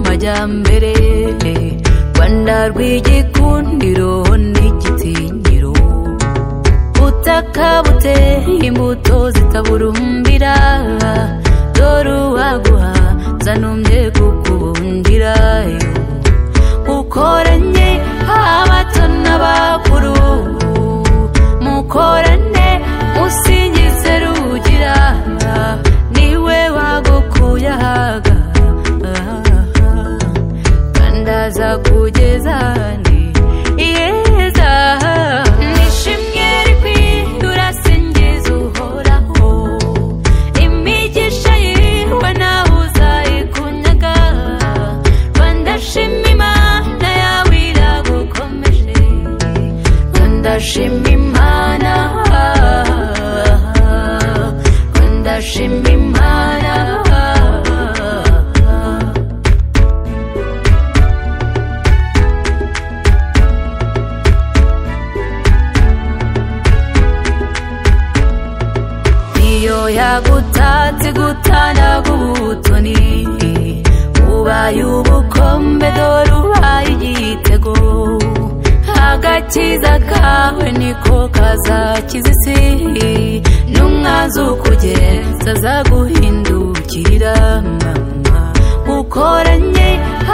kijyambere rwanda rw'igikundiro n'igitinyiro butaka buteye imbuto zitaburumbira dore uwaguha zanumye kukubundira mukoranye abato n'abakuru mukorane musingize rugira niwe wagukuye ahaga kandi aza kugeza ahandi yeza nishimwe rikwiye urasingiza uhoraho imigisha yiwe nawe uzayikunyaga rwanda shima imana yawe iragukomeje rwanda shima imana rwanda shima imana niyo yagutatse gutanaga ubutoni ubaye ubukombe dore ubaye igitego agakiza kawe niko kazakiza isi n'umwazukugeza azaguhindukira mama mukoranye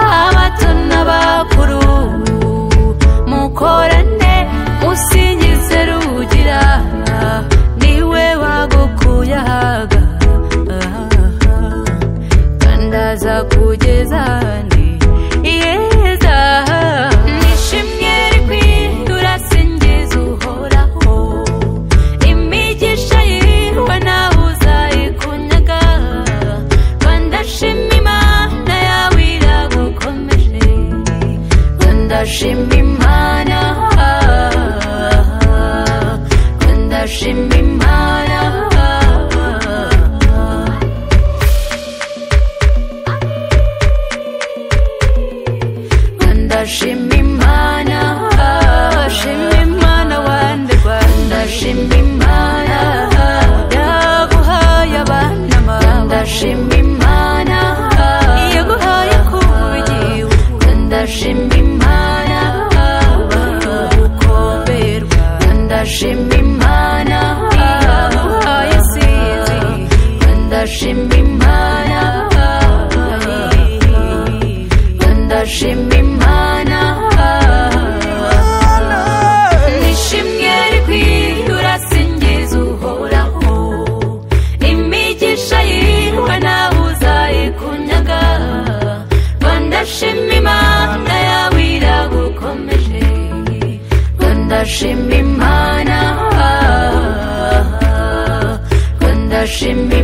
abato n'abakuru mukorane musingize rugira niwe wagukuye ahaga kandi aza kugeza ahandi yeza nishimwe rikwiye urasingiza uhoraho imigisha yiwe nawe uzayikunyaga rwanda shima imana yawe iragukomeje rwanda shima imana rwanda shima imana rwanda shima imana shima imana wande rwanda shima imana yaguhaye abana bawe rwanda shima imana yaguhaye kubugiwe rwanda shima imana ukomberwa rwanda shima imana yaguhaye isinzi rwanda shima imana rwanda shima imana nishimwe rikwiye urasingiza uhoraho imigisha yiwe nawe uzayikunyaga rwanda shima imana yawe iragukomeje rwanda shima imana rwanda shima